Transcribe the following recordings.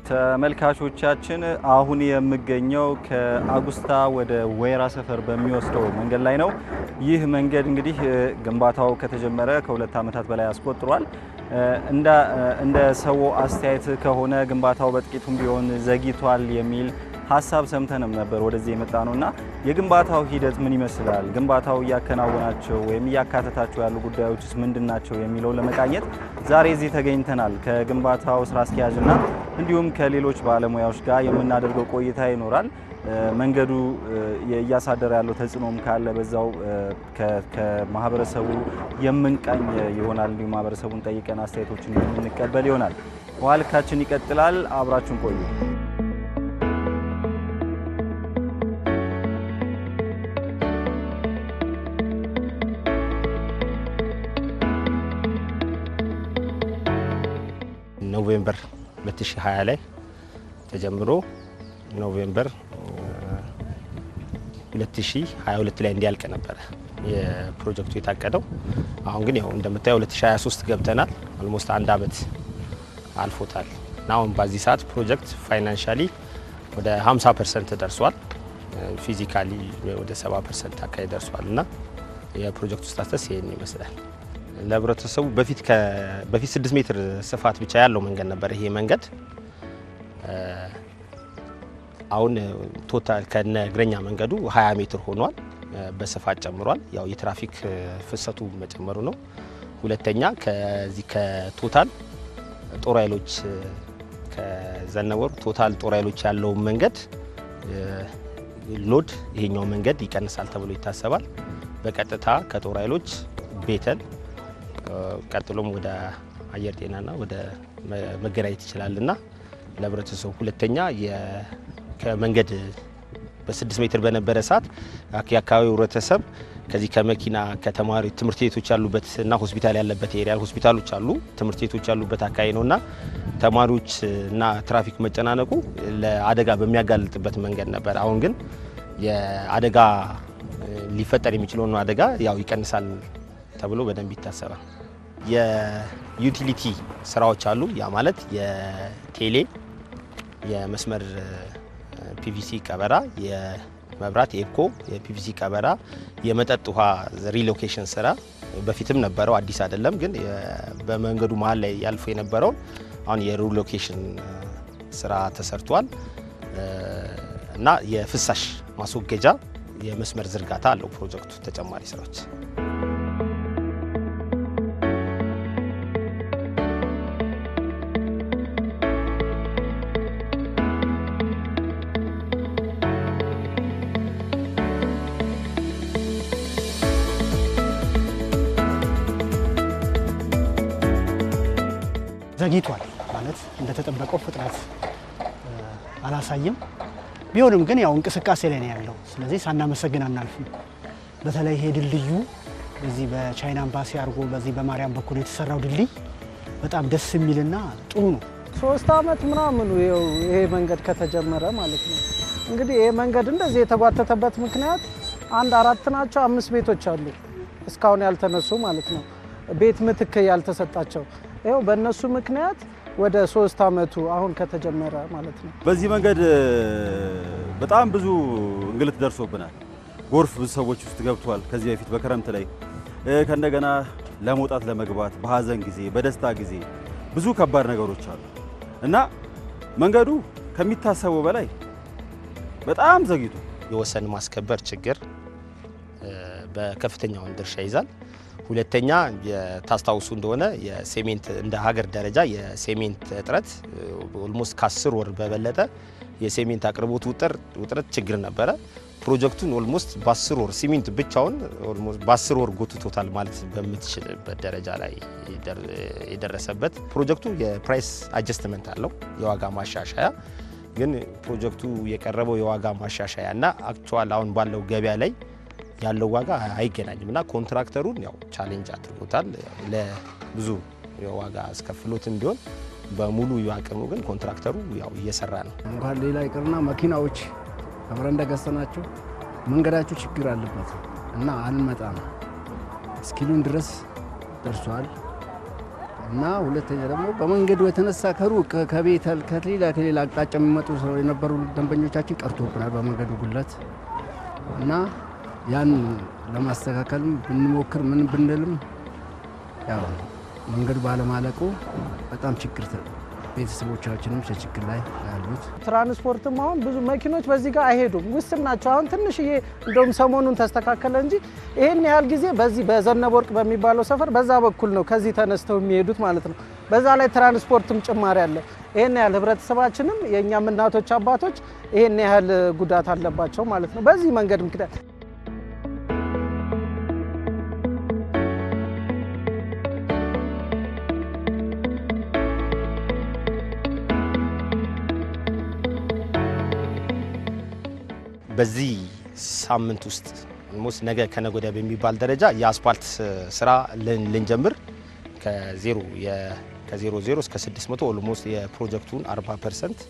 ተመልካቾቻችን አሁን የምገኘው ከአጉስታ ወደ ወይራ ሰፈር በሚወስደው መንገድ ላይ ነው። ይህ መንገድ እንግዲህ ግንባታው ከተጀመረ ከሁለት ዓመታት በላይ አስቆጥሯል። እንደ ሰው አስተያየት ከሆነ ግንባታው በጥቂቱም ቢሆን ዘግይቷል የሚል ሀሳብ ሰምተንም ነበር ወደዚህ የመጣ ነው እና የግንባታው ሂደት ምን ይመስላል፣ ግንባታው እያከናወናቸው ወይም እያካተታቸው ያሉ ጉዳዮችስ ምንድን ናቸው የሚለው ለመቃኘት ዛሬ እዚህ ተገኝተናል። ከግንባታው ስራ አስኪያጅና እንዲሁም ከሌሎች ባለሙያዎች ጋር የምናደርገው ቆይታ ይኖራል። መንገዱ እያሳደረ ያለው ተጽዕኖም ካለ በዛው ከማህበረሰቡ የምንቃኝ ይሆናል። እንዲሁም ማህበረሰቡን ጠይቀን አስተያየቶችን የምንቀበል ይሆናል። ውሃ ልካችን ይቀጥላል። አብራችሁን ቆዩ። ኖቬምበር 2020 ላይ ተጀምሮ ኖቬምበር 2022 ላይ እንዲያልቅ ነበረ የፕሮጀክቱ የታቀደው። አሁን ግን ያው እንደምታየው 2023 ገብተናል። ኦልሞስት አንድ አመት አልፎታል እና አሁን በዚህ ሰዓት ፕሮጀክት ፋይናንሻሊ ወደ 50 ፐርሰንት ደርሷል። ፊዚካሊ ወደ 70 ፐርሰንት አካባቢ ደርሷል እና የፕሮጀክቱ ስታተስ ይህን ይመስላል። ለህብረተሰቡ በፊት በፊት 6 ሜትር ስፋት ብቻ ያለው መንገድ ነበር ይሄ መንገድ። አሁን ቶታል ከነ እግረኛ መንገዱ 20 ሜትር ሆኗል። በስፋት ጨምሯል። ያው የትራፊክ ፍሰቱ መጨመሩ ነው። ሁለተኛ ከዚህ ከቶታል ጦር ኃይሎች ከዘነበወርቅ ቶታል ጦር ኃይሎች ያለውን መንገድ ሎድ ይሄኛው መንገድ ይቀንሳል ተብሎ ይታሰባል። በቀጥታ ከጦር ኃይሎች ቤተል ቀጥሎም ወደ አየር ጤናና ወደ መገናኘት ይችላልና ለህብረተሰቡ ሁለተኛ ከመንገድ በስድስት ሜትር በነበረ ሰዓት የአካባቢው ህብረተሰብ ከዚህ ከመኪና ከተማሪ ትምህርት ቤቶች ያሉበት እና ሆስፒታል ያለበት ኤሪያ ሆስፒታሎች አሉ፣ ትምህርት ቤቶች ያሉበት አካባቢ ነው እና ተማሪዎች እና ትራፊክ መጨናነቁ ለአደጋ በሚያጋልጥበት መንገድ ነበር። አሁን ግን የአደጋ ሊፈጠር የሚችለውን አደጋ ያው ይቀንሳል ተብሎ በደንብ ይታሰባል። የዩቲሊቲ ስራዎች አሉ። ያ ማለት የቴሌ የመስመር ፒቪሲ ቀበራ፣ የመብራት የኤኮ የፒቪሲ ቀበራ፣ የመጠጥ ውሃ ሪሎኬሽን ስራ በፊትም ነበረው፣ አዲስ አይደለም። ግን በመንገዱ መሀል ላይ ያልፎ የነበረውን አሁን የሪሎኬሽን ስራ ተሰርቷል እና የፍሳሽ ማስወገጃ የመስመር ዝርጋታ አለው ፕሮጀክቱ ተጨማሪ ስራዎች ዘግይቷል ማለት እንደተጠበቀው ፍጥነት አላሳይም። ቢሆንም ግን ያው እንቅስቃሴ ላይ ነው ያለው። ስለዚህ ሳናመሰግን አናልፍም። በተለይ ይሄ ድልድዩ በዚህ በቻይና ኤምባሲ አድርጎ በዚህ በማርያም በኩል የተሰራው ድልድይ በጣም ደስ የሚልና ጥሩ ነው። ሶስት አመት ምናምኑ ይኸው ይሄ መንገድ ከተጀመረ ማለት ነው። እንግዲህ ይሄ መንገድ እንደዚህ የተጓተተበት ምክንያት አንድ አራት ናቸው አምስት ቤቶች አሉ እስካሁን ያልተነሱ ማለት ነው። ቤት ምትክ ያልተሰጣቸው ይኸው በእነሱ ምክንያት ወደ ሶስት አመቱ አሁን ከተጀመረ ማለት ነው። በዚህ መንገድ በጣም ብዙ እንግልት ደርሶብናል። ጎርፍ ብዙ ሰዎች ውስጥ ገብቷል። ከዚህ በፊት በክረምት ላይ ከእንደገና ለመውጣት ለመግባት፣ በሀዘን ጊዜ፣ በደስታ ጊዜ ብዙ ከባድ ነገሮች አሉ እና መንገዱ ከሚታሰበው በላይ በጣም ዘግይቶ የወሰን ማስከበር ችግር በከፍተኛውን ድርሻ ይዛል። ሁለተኛ ታስታውሱ እንደሆነ የሴሜንት እንደ ሀገር ደረጃ የሴሜንት እጥረት ኦልሞስት ከአስር ወር በበለጠ የሴሜንት አቅርቦት ውጥረት ችግር ነበረ። ፕሮጀክቱን ኦልሞስት በአስር ወር ሲሚንት ብቻውን በአስር ወር ጎትቶታል ማለት በምትችልበት ደረጃ ላይ የደረሰበት ፕሮጀክቱ የፕራይስ አጀስትመንት አለው የዋጋ ማሻሻያ ግን ፕሮጀክቱ የቀረበው የዋጋ ማሻሻያ እና አክቹዋል አሁን ባለው ገበያ ላይ ያለው ዋጋ አይገናኝም እና ኮንትራክተሩን ያው ቻሌንጅ አድርጎታል። ለብዙ የዋጋ አስከፍሎትም ቢሆን በሙሉ አቅሙ ግን ኮንትራክተሩ ያው እየሰራ ነው። እንኳን ሌላ ይቅርና መኪናዎች አብረን እንደገሰናቸው መንገዳቸው ችግር አለበት እና አንመጣም እስኪሉን ድረስ ደርሷል። እና ሁለተኛ ደግሞ በመንገዱ የተነሳ ከሩቅ ከቤተል ከሌላ ከሌላ አቅጣጫ የሚመጡ ሰው የነበሩ ደንበኞቻችን ቀርቶብናል በመንገዱ ጉለት እና ያን ለማስተካከልም ብንሞክር ምን ብንልም ያው መንገዱ ባለማለቁ በጣም ችግር ተ- ቤተሰቦቻችንም ችግር ላይ ያሉት ትራንስፖርትም አሁን ብዙ መኪኖች በዚህ ጋር አይሄዱም፣ ውስን ናቸው። አሁን ትንሽዬ እንደውም ሰሞኑን ተስተካከለ እንጂ ይህን ያህል ጊዜ በዚህ በዘነበ ወርቅ በሚባለው ሰፈር በዛ በኩል ነው ከዚህ ተነስተው የሚሄዱት ማለት ነው። በዛ ላይ ትራንስፖርትም ጭማሪ አለ። ይህን ያህል ህብረተሰባችንም የእኛም እናቶች አባቶች ይህን ያህል ጉዳት አለባቸው ማለት ነው በዚህ መንገድ ምክንያት በዚህ ሳምንት ውስጥ ኦልሞስት ነገ ከነገ ወዲያ በሚባል ደረጃ የአስፓልት ስራ ልን- ልንጀምር ከዜሮ የ- ከዜሮ ዜሮ እስከ 600 ኦልሞስት የፕሮጀክቱን 40 ፐርሰንት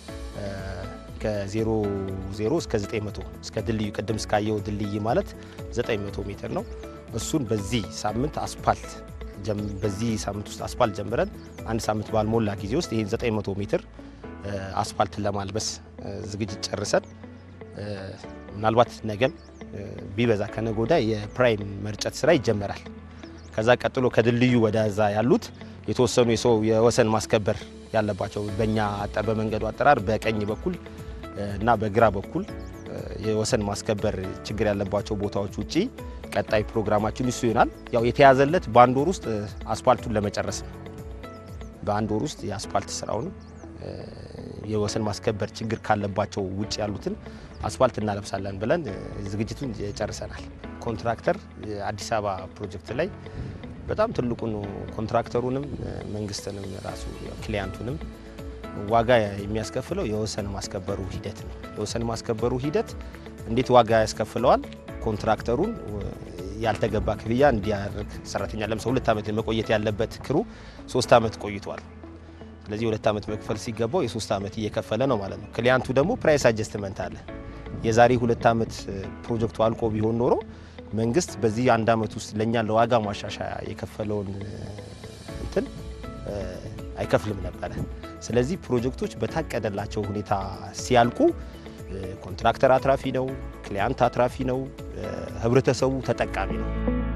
ከዜሮ ዜሮ እስከ 900 እስከ ድልድዩ ቅድም እስካየው ድልድይ ማለት 900 ሜትር ነው። እሱን በዚህ ሳምንት አስፓልት ጀም- በዚህ ሳምንት ውስጥ አስፓልት ጀምረን አንድ ሳምንት ባልሞላ ጊዜ ውስጥ ይህን 900 ሜትር እ፣ አስፓልትን ለማልበስ እ፣ ዝግጅት ጨርሰን እ፣ ምናልባት ነገም እ፣ ቢበዛ ከነገ ወዲያ የፕራይም መርጨት ስራ ይጀመራል። ከዛ ቀጥሎ ከድልድዩ ወደዛ ያሉት የተወሰኑ የሰው የወሰን ማስከበር ያለባቸው በእኛ አጠ- በመንገዱ አጠራር በቀኝ በኩል እ፣ እና በግራ በኩል እ፣ የወሰን ማስከበር ችግር ያለባቸው ቦታዎች ውጪ ቀጣይ ፕሮግራማችን እሱ ይሆናል። ያው የተያዘለት በአንድ ወር ውስጥ እ፣ አስፓልቱን ለመጨረስ ነው። በአንድ ወር ውስጥ የአስፓልት ስራውን እ፣ የወሰን ማስከበር ችግር ካለባቸው ውጭ ያሉትን አስፋልት እናለብሳለን ብለን እ፣ ዝግጅቱን ጨርሰናል። ኮንትራክተር እ፣ አዲስ አበባ ፕሮጀክት ላይ በጣም ትልቁን ኮንትራክተሩንም እ፣ መንግስትንም ራሱ ያው ክሊያንቱንም ዋጋ የሚያስከፍለው የወሰን ማስከበሩ ሂደት ነው። የወሰን ማስከበሩ ሂደት እንዴት ዋጋ ያስከፍለዋል? ኮንትራክተሩን እ፣ ያልተገባ ክፍያ እንዲያደርግ ሰራተኛ ለምሳሌ ሁለት ዓመት መቆየት ያለበት ክሩ ሶስት ዓመት ቆይቷል። ስለዚህ ሁለት ዓመት መክፈል ሲገባው የሶስት ዓመት እየከፈለ ነው ማለት ነው። ክሊያንቱ ደግሞ ፕራይስ አጀስትመንት አለ። የዛሬ ሁለት ዓመት እ፣ ፕሮጀክቱ አልቆ ቢሆን ኖሮ መንግስት በዚህ አንድ ዓመት ውስጥ ለእኛ ለዋጋ ማሻሻያ የከፈለውን እ፣ እንትን እ፣ አይከፍልም ነበረ። ስለዚህ ፕሮጀክቶች በታቀደላቸው ሁኔታ ሲያልቁ እ፣ ኮንትራክተር አትራፊ ነው፣ ክሊያንት አትራፊ ነው፣ እ፣ ህብረተሰቡ ተጠቃሚ ነው።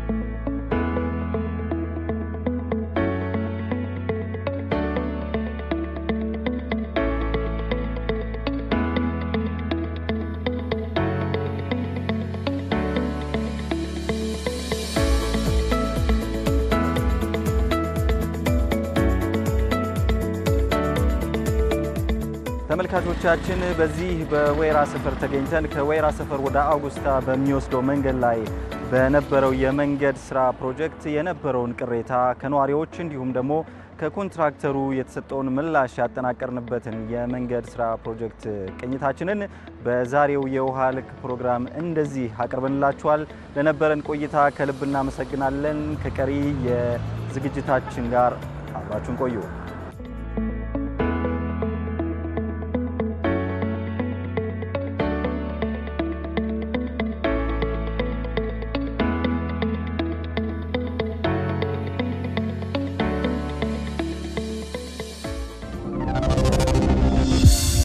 ተመልካቾቻችን በዚህ በወይራ ሰፈር ተገኝተን ከወይራ ሰፈር ወደ አውጉስታ በሚወስደው መንገድ ላይ በነበረው የመንገድ ስራ ፕሮጀክት የነበረውን ቅሬታ ከነዋሪዎች እንዲሁም ደግሞ ከኮንትራክተሩ የተሰጠውን ምላሽ ያጠናቀርንበትን የመንገድ ስራ ፕሮጀክት ቅኝታችንን በዛሬው የውሃ ልክ ፕሮግራም እንደዚህ አቅርበንላችኋል። ለነበረን ቆይታ ከልብ እናመሰግናለን። ከቀሪ የዝግጅታችን ጋር አብራችሁን ቆዩ።